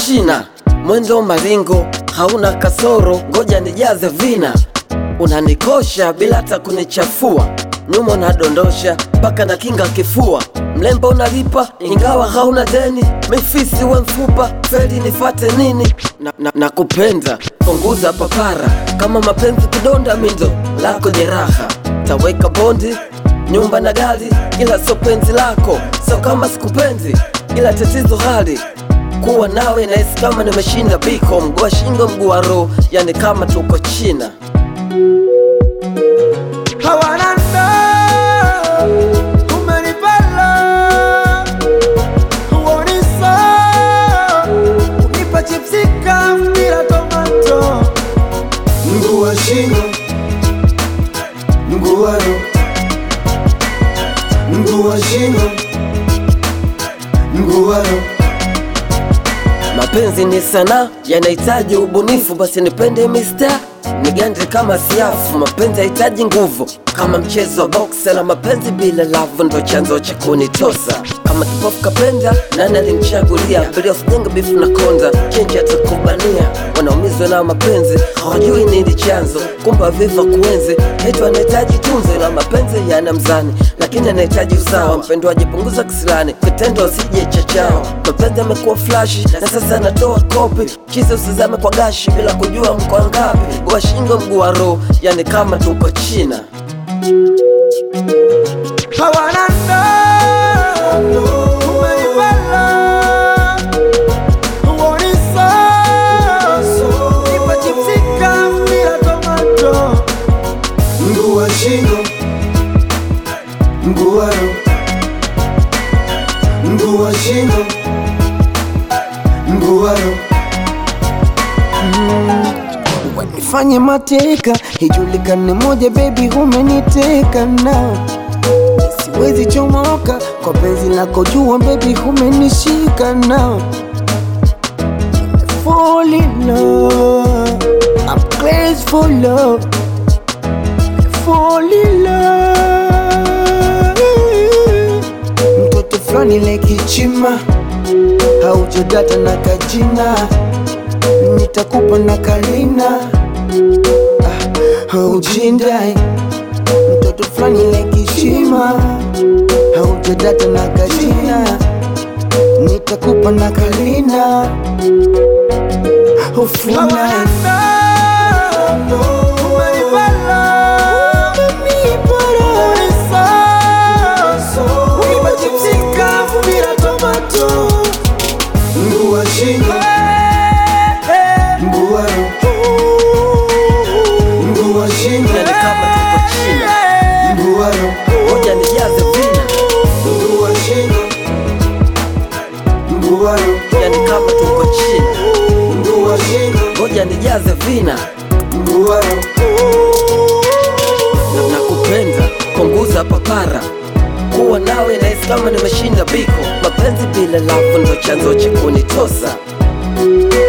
China, mwendo maringo hauna kasoro, ngoja nijaze vina. Unanikosha bila hata kunichafua, nyuma unadondosha mpaka na kinga kifua. Mlembo unalipa ingawa hauna deni, mifisi we mfupa, feli nifate nini? Na, na, na kupenda punguza papara, kama mapenzi kidonda mindo lako jeraha, taweka bondi nyumba na gari, ila sio penzi lako, sio kama sikupenzi, ila tatizo hali kuwa nawe nahisi kama nimeshinda biko, mguu wa shingo, mguu wa roho, yani kama tuko China. hawana ndo umenipala huoni saa unipa chipsi kavu bila tomato mguu wa shingo mguu wa roho mguu wa shingo mguu wa roho Mapenzi ni sanaa, yanahitaji ubunifu, basi nipende mista nigande kama siafu. Mapenzi hahitaji nguvu kama mchezo wa boxe, na mapenzi bila lavu ndo chanzo cha kunitosa. Kama kipofu kapenda, nani alimchagulia? Bila usijenga bifu na konda, chenji atakubania. Wanaumizwa na mapenzi, hawajui nini chanzo, kumbe viva kuenzi. Hetu anahitaji tunzo, na mapenzi yana mzani, lakini anahitaji usawa. Mpendo ajipunguza kisilani, vitendo asije chachao. Mapenzi amekuwa flashi na sasa anatoa kopi, chizi usizame kwa gashi bila kujua mko ngapi. Mguu wa shingo, mguu wa roho, yani kama tuko China. hawana ndo umenipala huoni saa nipa chipsi kavu bila tomato mguu wa shingo mguu wa roho mguu wa shingo mguu wa roho Nifanye mateka ijulikane moja, baby, umeniteka na siwezi chomoka kwa penzi lako, jua baby, umenishika na fall in love, I'm crazy for love, fall in love. Mtoto fulani lekichima haujadata na kajina nitakupa na kalina ah, ujindai mtoto fulani lekishima haujadata na kajina nitakupa na kalina ufunai Mguu wa shingo Mguu wa roho Mguu wa shingo Yani kama tuko China, Mguu wa roho ngoja nijaze vina, Mguu wa shingo Mguu wa roho yani kama tuko China, Mguu wa shingo ngoja nijaze vina Mguu wa roho na nakupenda, punguza papara, kuwa nawe nahisi kama nimeshinda biko. Mapenzi bila lavu ndo chanzo cha kunitosa.